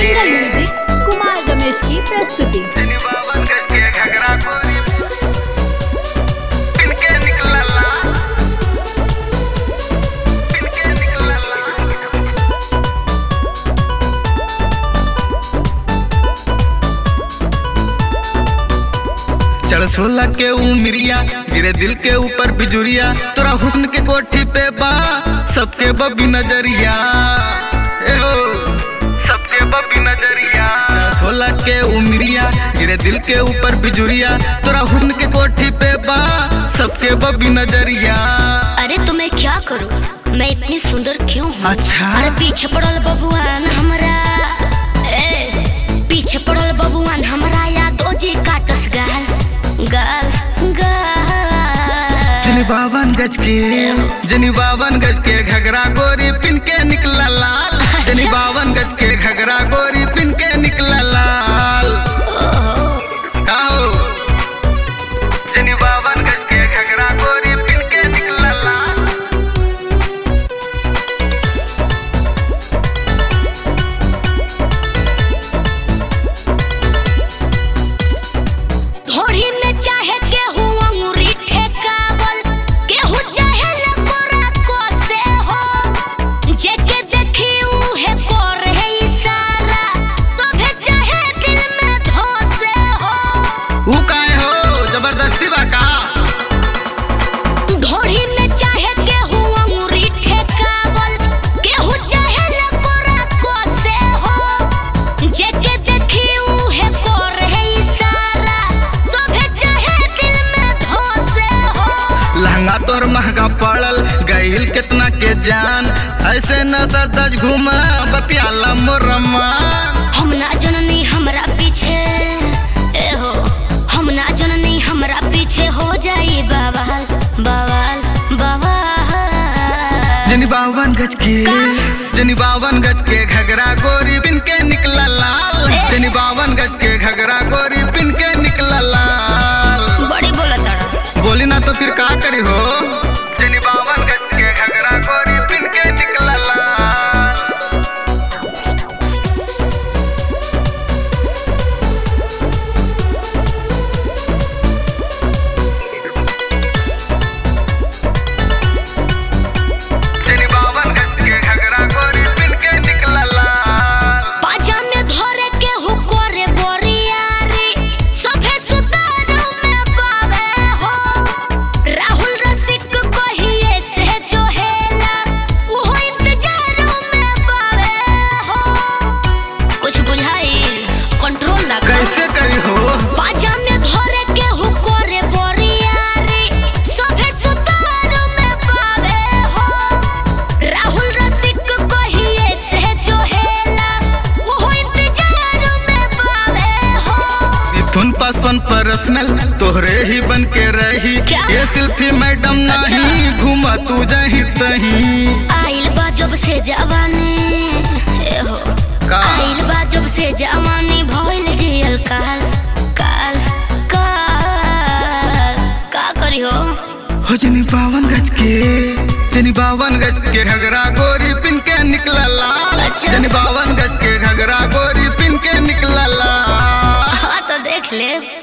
Angle music Kumar Ramesh की प्रस्तुति बावन गज के घगरा कोरी इनके निकलला इनके निकलला चढ़ सोलह के उमरिया गिरे दिल के ऊपर बिजुरिया तोरा हुस्न के कोठी पे बा सबके बबी नजरिया ए हो सबके बबी नजरिया चढ़ सोलह के उमरिया गिरे दिल के ऊपर बिजुरिया तोरा हुस्न के कोठी पे बा सबके बबी नजरिया अरे तो मैं क्या करूं मैं इतनी सुंदर क्यों हूँ अच्छा अरे पीछे पड़ल बबुआन हमरा ए पीछे पड़ल बबुआन हमरा यादो जी काटस गाल गाल गाल जनी बावन गज के जनी बावन गज के घगरा गोरी पिन के निकला लाल जनी बावन गज के घगरा गोरी पिन के निकला लाल आओ जनी बावन गज के घगरा गोरी पिन के निकला लाल घोड़ी में चाहे केहू अंगूरी ठेकावल केहू चाहे लकोरा को से हो जेके देखी उहे कर है इशारा तो भी चाहे दिल में धोसे हो ऊ काहे हो जबरदस्ती बा का घोड़ी में चाहे केहू अंगूरी ठेकावल केहू चाहे लकोरा को से हो जेके देखी उहे कर है इशारा तो भी चाहे दिल में धोसे हो लहंगा तोर महंगा पड़ल गईल कितना के जान ऐसे न दज घुमा बतियाला मोरमा हम ना जननी हमरा पीछे ए हो हम ना जननी हमरा पीछे हो जाई बवाल बवाल बवाल जनी बावन गज के जनी बावन गज के घगरा गोरी बिन के निकला लाल जनी बावन गज के घगरा गोरी बिन के निकला लाल बड़ी बोला तड़ा बोली ना तो फिर का करी हो जनी बावन गज के घगरा गोरी बिन के निकला लाल जनी बावन गज के घगरा गोरी बिन के निकला लाल पाजा में धरे के हु करे बोरियारी सभे सुतारू में पावे हो राहुल रसिक कहिए से जो हेला वो इंतजारू में पावे हो कुछ बुझाई कंट्रोल ना कर कैसे करी हो पाजा में धरे के हु करे बोरियारी सभे सुतारू में पावे हो राहुल रसिक कहिए से जो हेला वो इंतजारू में पावे हो मिथुन पासवान पर्सनल तोहरे ही बन के रही क्या? ये सिल्फी मैडम नहीं घुमा तू जही तही आइल बा जब से जवानी ए हो का? आइल बा जब से जवानी भइल जियल काल काल काल का करी हो हो जनी बावन गज के जनी बावन गज के घगरा गोरी पिन के निकला लाल अच्छा। जनी बावन गज के घगरा गोरी पिन के निकला लाल हाँ तो देख ले